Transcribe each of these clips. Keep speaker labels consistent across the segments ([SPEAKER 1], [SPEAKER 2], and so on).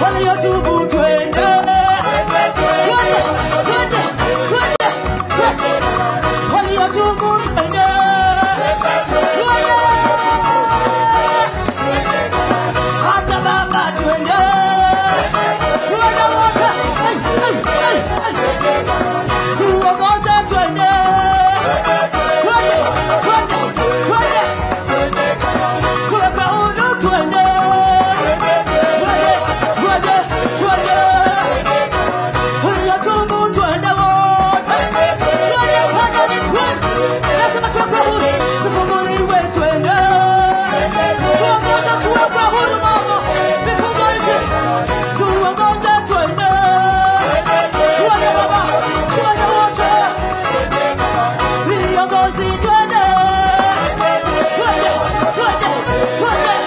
[SPEAKER 1] waliotubu twende twende twende twende twende waliotubu twende twende hata baba twende twende wote Hey, hey, hey, hey. tuongoze twende twende twende twende tuwepe huru twende twende twende twende uliotubu twende wote twende twende twende lazima tuwepe huru tufunguliwe twende tuongoze tuwepe huru mama vifunguliwe tuongoze twende twende baba twende wote viongozi twende twende twende twende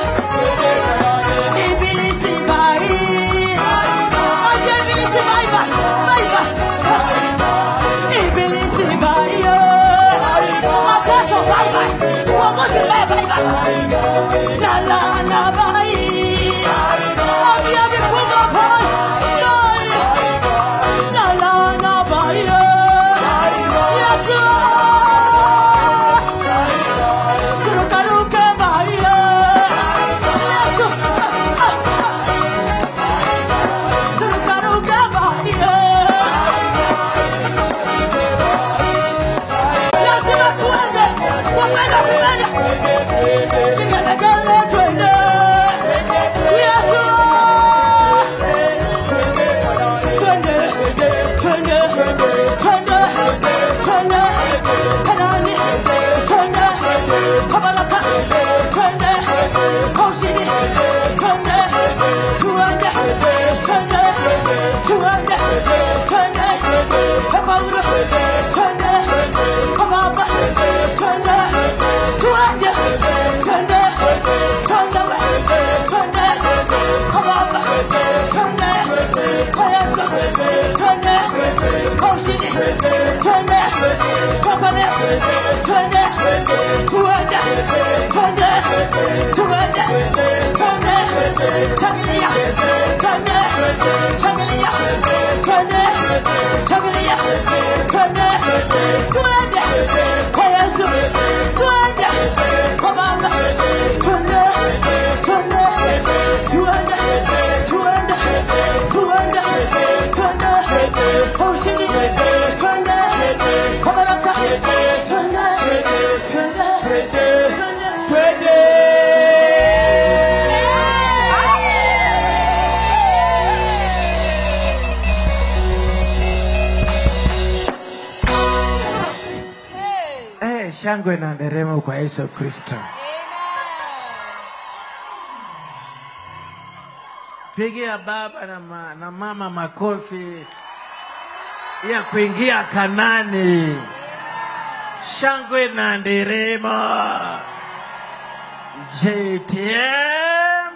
[SPEAKER 1] ibilisi bai aje ibilisi bai bai bai bai ibilisi bai mateso bai bai uongozi bai bai bai la la la bai ambia vifungo bai la la la bai Yesu turukaruke bai Yesu turukaruke bai lazima tuende wapenda simende vigelegele twende Yesu twende twende twende twende kanani twende kabalaka twende koshini twende tuende twende tuende twende kabaura twende kababa twende tuende twende twende twende kababa twende kayasa twende koshini twende kabale twende tuende twende tuende twende changilia twende changilia twende changilia twende twende kwa Yesu twende kwa Baba twende twende twende twende twende twende kwa ushindi twende kwa baraka twende twende twende
[SPEAKER 2] Eh, shangwe na nderemo kwa Yesu Kristo. Pigia baba na, ma, na mama makofi ya kuingia Kanani. Shangwe na nderemo. JTM.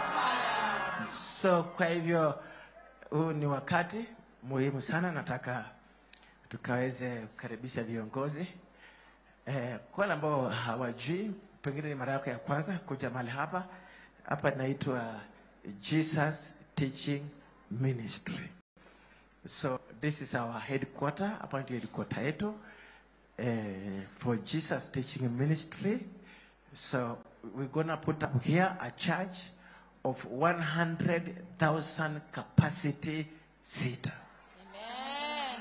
[SPEAKER 2] So kwa hivyo huu ni wakati muhimu sana, nataka tukaweze kukaribisha viongozi eh, kwa wale ambao hawajui, pengine ni mara yako ya kwanza kuja mahali hapa. Hapa inaitwa Jesus Teaching Ministry. So this is our headquarter, hapa ndio headquarter yetu eh, for Jesus Teaching Ministry. So we're gonna put up here a church of 100,000 capacity seater.
[SPEAKER 3] Amen.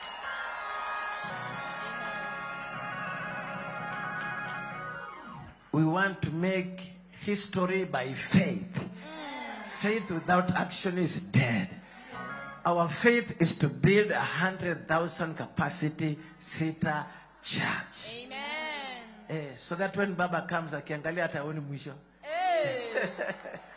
[SPEAKER 2] We want to make history by faith. Faith without action is dead. Our faith is to build a hundred thousand capacity seater church.
[SPEAKER 3] Amen.
[SPEAKER 2] Eh, so that when Baba comes akiangalia hata aoni mwisho.
[SPEAKER 3] Hey.